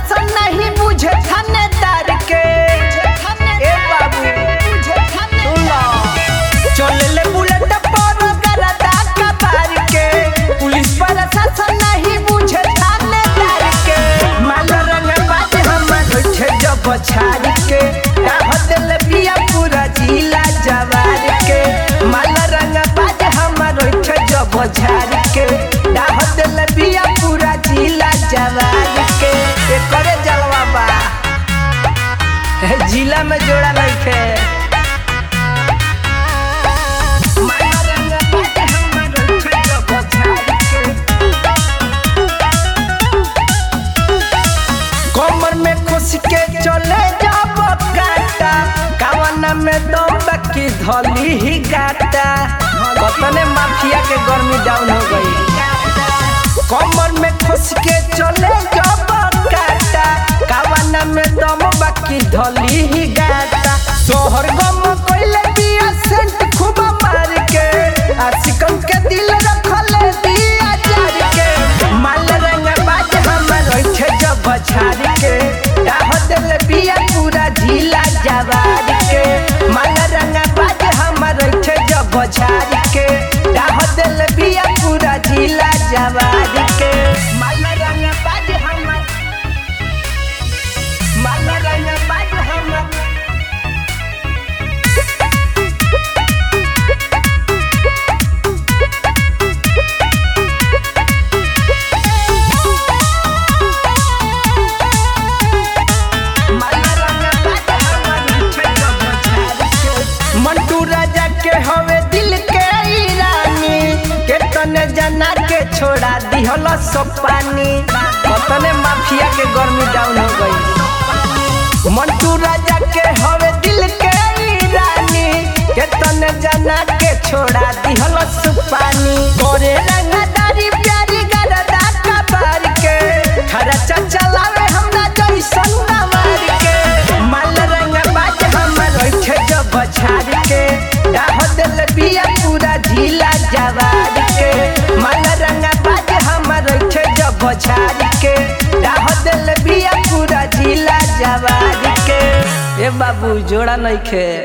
प्रशासन नहीं बुझे थानेदार के ए बाबू सुन लो। चलेले बुलेट पर गरदा कबार के पुलिस प्रशासन नहीं बुझे थानेदार के माल रंग बाज हमर बैठे जब छाड़ के डाह दिल बिया पूरा जिला जवार के माल रंग बाज हमर बैठे जब झाड़ के डाह दिल बिया पूरा जिला जवार के एकरे जलवा बा ए, जिला में जोड़ा लइखे माला रंग बाज हमर बैठे जब झाड़ के कमर में खुश के चले जब काटा कावन में दम की धली ही गाटा कतने माफिया के गर्मी डाउन हो गई कमर में खुश के चले जब काटा कावन में दम बाकी धली ही गाटा सोहर गम कोइले बिया सेंट खूब मार के आशिकन के दिल रखले दिया जार के माल रंग बाज हमर रखे जब छाड़ के डाह दिल बिया पूरा झीला जवार के माल रंग बाज हमर रखे जब छाड़ के डाह दिल बिया पूरा झीला जवार के माल रंग बाज हमर माल रंग बाज हमर मंटू राजा के हवे दिल के ईरानी के तने जना के छोड़ा दिहल सब पानी कतने माफिया के गर्मी डाउन हो गई मंटू राजा के हवे दिल के ईरानी के तने जना के छोड़ा दिहल सब पानी गोरे रंगदारी प्यारी गरदा कबार के खर्चा चलावे हमरा जैसन नवार के माल रंग बाज हमर रखे जब छाड़ के डाह दिल बिया पूरा झीला जवार के माल रंग बाज हमर रखे जब छाड़ के डाह दिल बिया पूरा झीला जवार के ए बाबू जोड़ा नइखे